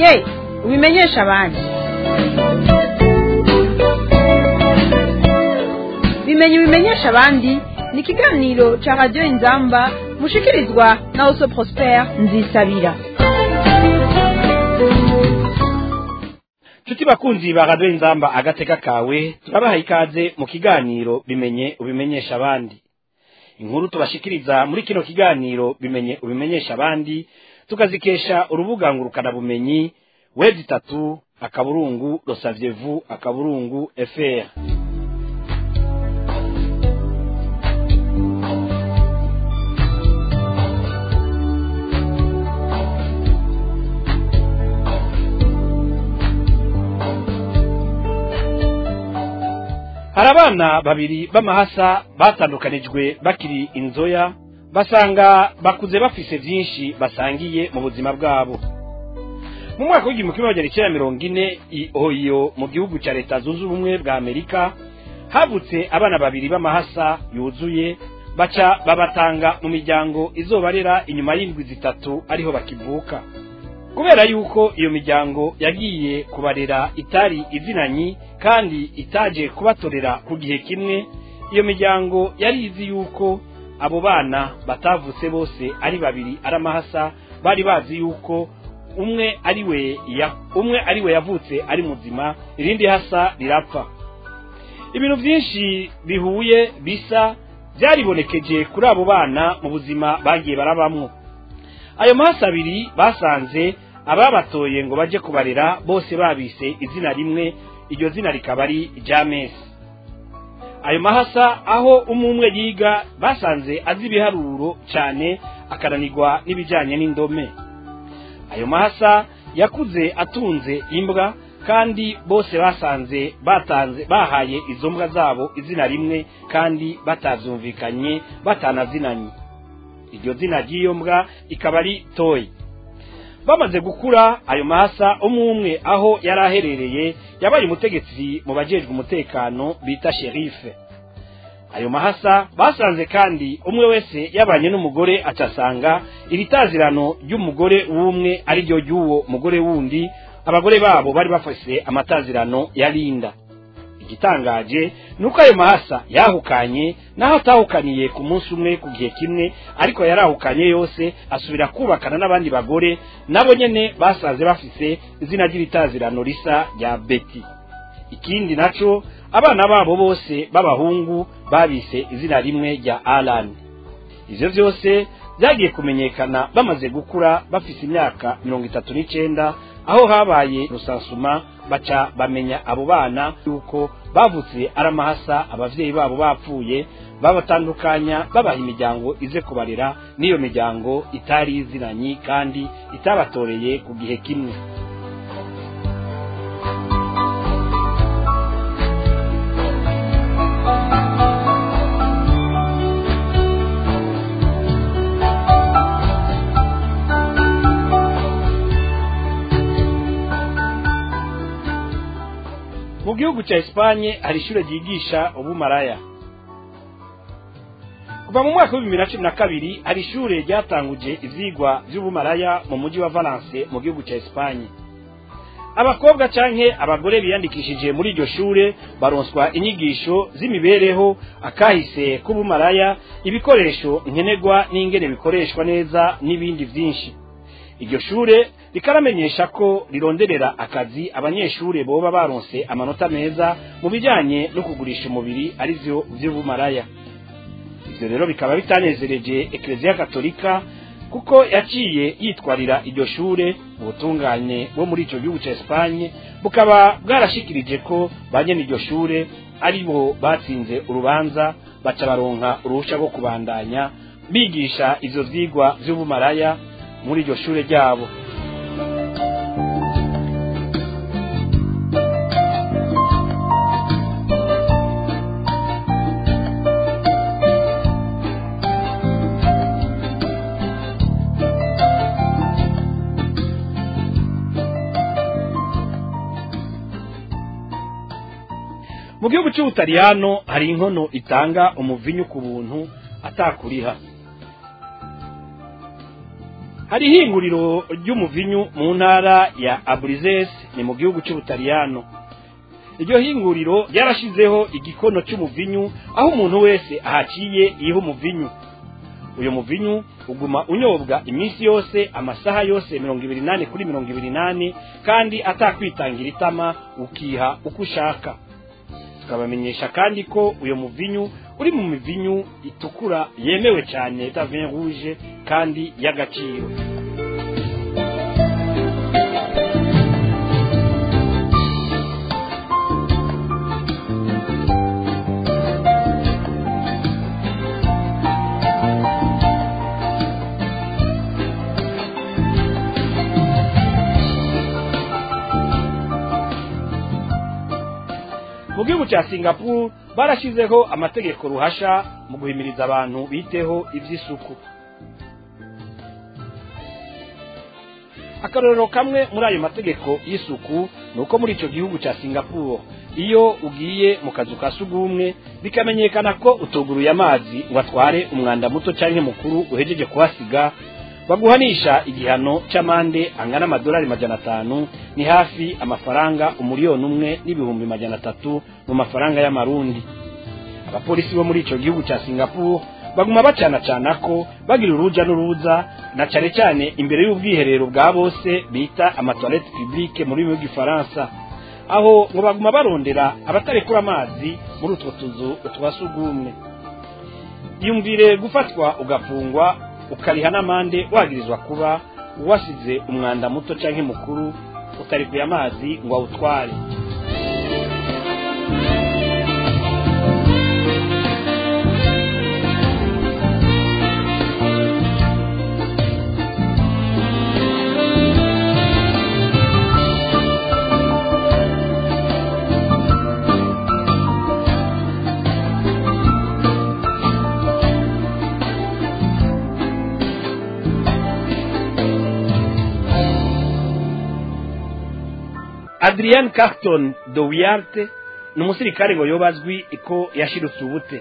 bimenye ubimenyesha abandi bimenye ubimenyesha abandi ni ikiganiro cya radiyo inzamba mushikirizwa na oso prospere nzisabira nshuti bakunzi ba radiyo inzamba agateka kawe turabaha ikaze mu kiganiro bimenye ubimenyesha abandi inkuru tubashikiriza muri kino kiganiro bimenye ubimenyesha abandi tukazikesha urubuga ngurukanabumenyi wezi itatu akaburungu rosavyevu akaburungu fr hari abana babiri b'amahasa batandukanijwe bakiri inzoya basanga bakuze bafise vyinshi basangiye mu buzima bwabo mu mwaka w'igihumbi kimwe magana icyenda mirongo ine i oyo mu gihugu cya leta zunze ubumwe bwa amerika havutse abana babiri b'amahasa yuzuye baca babatanga mu miryango izobarera inyuma y'indwi zitatu ariho bakivuka kubera yuko iyo miryango yagiye kubarera itari izinanyi kandi itaje kubatorera ku gihe kimwe iyo miryango yari izi yuko abo bana batavutse bose ari babiri ari amahasa bari bazi yuko umwe ari we ya umwe ari we yavutse ari muzima irindi hasa rirapfa ibintu byinshi bihuye bisa byaribonekeje kuri abo bana mu buzima bagiye barabamwo ayo mahasa abiri basanze ababatoye ngo baje kubarera bose babise izina rimwe iryo zina rikaba ari jamesi ayo mahasa aho umwe umwe yiga basanze azi ibiharuro cyane akananirwa n'ibijyanye n'indome ayo mahasa yakuze atunze imbwa kandi bose basanze batanze bahaye izo mbwa zabo izina rimwe kandi batabyumvikanye batanazinanye iryo zina ry'iyo mbwa ikaba ari toyi bamaze gukura ayo mahasa umwe umwe aho yari aherereye yabaye umutegetsi mu bajejwe umutekano bita sherife ayo mahasa basanze kandi umwe wese yabanye n'umugore acasanga iritazirano ry'umugore w'umwe ari ryo ry'uwo mugore wundi abagore babo bari bafise amatazirano ya linda igitangaje ni uko ayo mahasa yahukanye naho atahukaniye ku munsi umwe ku gihe kimwe ariko yarahukanye yose asubira kubakana n'abandi bagore nabo nyene basaze bafise izina ry'ibitazirano risa rya beti ikindi naco abana babo bose b'abahungu babise izina rimwe rya alan ivyo vyose byagiye kumenyekana bamaze gukura bafise imyaka mirongo itatu n'icenda aho habaye rusansuma baca bamenya abo bana yuko bavutse ari amahasa abavyeyi babo bapfuye babatandukanya babaha imiryango ize kubarera n'iyo miryango itari izinanyi kandi itabatoreye ku gihe kimwe mu gihugu cya Espanye hari ishure ryigisha ubumaraya kuva mu mwaka w'ibihumbi bibiri na cumi na kabiri hari ishure ryatanguje ivyigwa vy'ubumaraya mu mujyi wa Valence mu gihugu cya Espanye abakobwa canke abagore biyandikishije muri iryo shure baronswa inyigisho z'imibereho akahise k'ubumaraya ibikoresho nkenerwa n'ingene bikoreshwa neza n'ibindi vyinshi iryo shure rikaramenyesha ko rironderera akazi abanyeshure boba baronse amanota meza mu bijanye no kugurisha umubiri arivyo vy'ubumaraya ivyo rero bikaba bitanezereje ekleziya katolika kuko yaciye yitwarira iryo shure ubutungane bwo muri ico gihugu ca Espagne bukaba bwarashikirije ko banyene iryo shure ari bo batsinze urubanza baca baronka uruhusha rwo kubandanya bigisha ivyo vyigwa vy'ubumaraya muri iryo shure ryabo mu gihugu cy'ubutaliyano hari inkono itanga umuvinyu ku buntu atakuriha hari ihinguriro ry'umuvinyu mu ntara ya aburizes ni mu gihugu cy'ubutaliyano iryo hinguriro ryarashizeho igikono cy'umuvinyu aho umuntu wese ahaciye yiha umuvinyu uyu muvinyu uguma unyobwa iminsi yose amasaha yose mirongo ibiri nane kuri mirongo ibiri nane kandi atakwitangira itama ukiha uko ushaka tukabamenyesha kandi ko uyu muvinyu uri mu mivinyu itukura yemewe cyane ta vin rouge kandi y'agaciro mu gihugu cya singapore barashyizeho amategeko ruhasha mu guhimiriza abantu biteho iby'isuku akarorero kamwe muri ayo mategeko y'isuku ni uko muri icyo gihugu cya singapore iyo ugiye mu kazu ka sugumwe bikamenyekana ko utuguruye amazi ngo atware umwanda muto cyangwa mukuru uhejeje kuhasiga baguhanisha igihano cy'amande angana amadolari majana atanu ni hafi amafaranga umuriyoni umwe n'ibihumbi majana atatu mu mafaranga y'amarundi abapolisi bo muri icyo gihugu cya singapore baguma bacanacana ko bagira uruja n'uruza na cyane cyane imbere y'ubwiherero bwa bose bita amatoilette publique muri rurimi rw'igifaransa aho ngo baguma barondera abatarekura amazi muri utwo tuzu twa sugumwe yumvire gufatwa ugafungwa ukariha n'amande wagirizwa kuba wasize umwanda muto cyangwa mukuru utarikuye amazi ngo awutware adrian carton de wiyarte ni umusirikare ngo yoba azwi ko yashirutse ubute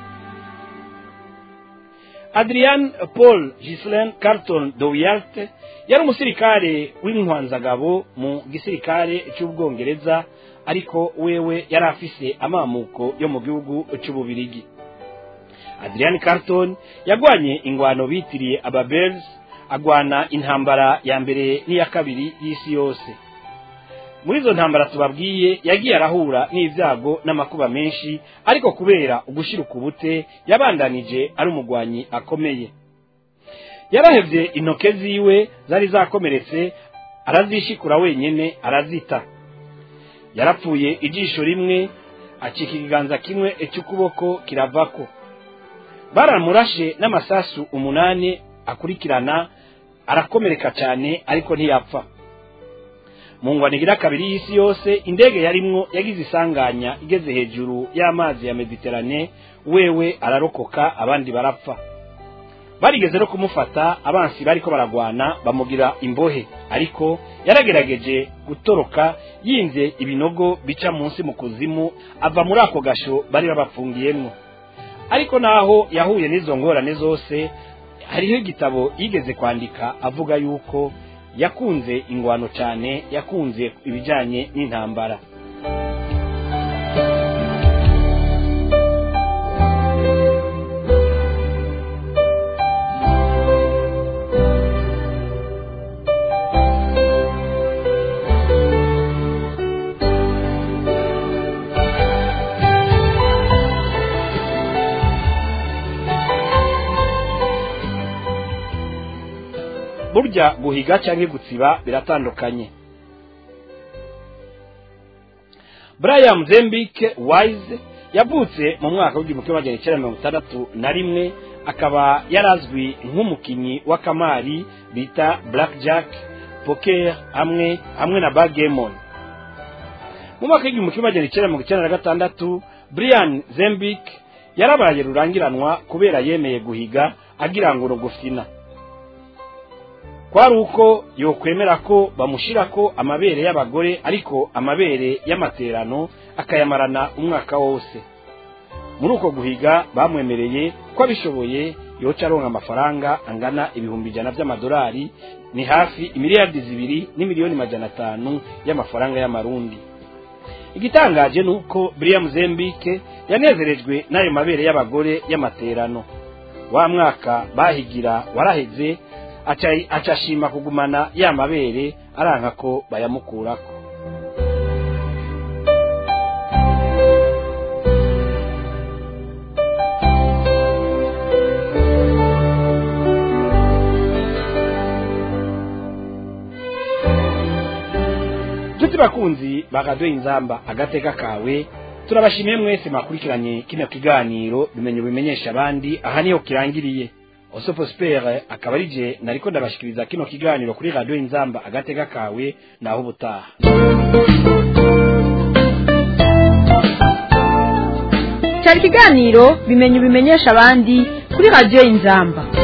adrian paul gislain carton de wiyarte yari umusirikare w'intwanzagabo mu gisirikare cy'ubwongereza ariko wewe yari afise amamuko yo mu gihugu cy'ububirigi adrian carton yagwanye ingwano bitiriye ababels agwana intambara ya mbere n'iya kabiri y'isi yose muri izo ntambara tubabwiye yagiye arahura n'ibyago n'amakuba menshi ariko kubera ugushyira ubute yabandanije ari umugwanyi akomeye yarahebye intoke ziwe zari zakomeretse arazishikura wenyine arazita yarapfuye ijisho rimwe acika ikiganza kimwe cy'ukuboko kiravako baramurashe n'amasasu umunani akurikirana arakomereka cyane ariko ntiyapfa mu ngwanigira kabiri y'isi yose indege yarimwo yagize isanganya igeze hejuru y'amazi ya mediterane wewe ararokoka abandi barapfa barigeze no kumufata abansi bariko baragwana bamugira imbohe ariko yaragerageje gutoroka yinze ibinogo bica munsi mu kuzimu ava muri ako gasho bari babapfungiyemwo ariko naho yahuye n'izo ngorane zose hariho igitabo yigeze kwandika avuga yuko yakunze ingwano cyane yakunze ibijyanye n'intambara burya guhiga cyangwa gutsiba biratandukanye brian zembike wise yavutse mu mwaka w'igihumbi kimwe magana cyenda mirongo itandatu na rimwe akaba yarazwi nk'umukinnyi w'akamari bita black jack poker hamwe hamwe na bagemon mu mwaka w'igihumbi kimwe magana cyenda mirongo icyenda na gatandatu brian zembike yarabaye rurangiranwa kubera yemeye guhiga agira ngo urugufina kwari uko yokwemera ko bamushyirako amabere y'abagore ariko amabere y'amaterano akayamarana umwaka wose muri uko guhiga bamwemereye ko abishoboye yoca aronka amafaranga angana ibihumbi ijana by'amadolari ni hafi imiliyardi zibiri n'imiliyoni majana atanu y'amafaranga y'amarundi igitangaje ni uko buriya muzembike yanezerejwe n'ayo mabere y'abagore y'amaterano wa mwaka bahigira waraheze aca ashima kugumana ya mabere aranka ko bayamukurako nshuti bakunzi bagadoye inzamba agateka kawe turabashimiye mwese mwakurikiranye kino kiganiro bimenye bimenyesha abandi aha niho kirangiriye oso prospere akaba ari je nariko ndabashikiriza kino kiganiro kuri radio inzamba agateka kawe naho ubutaha cyari ikiganiro bimenye bimenyesha abandi kuri radiyo inzamba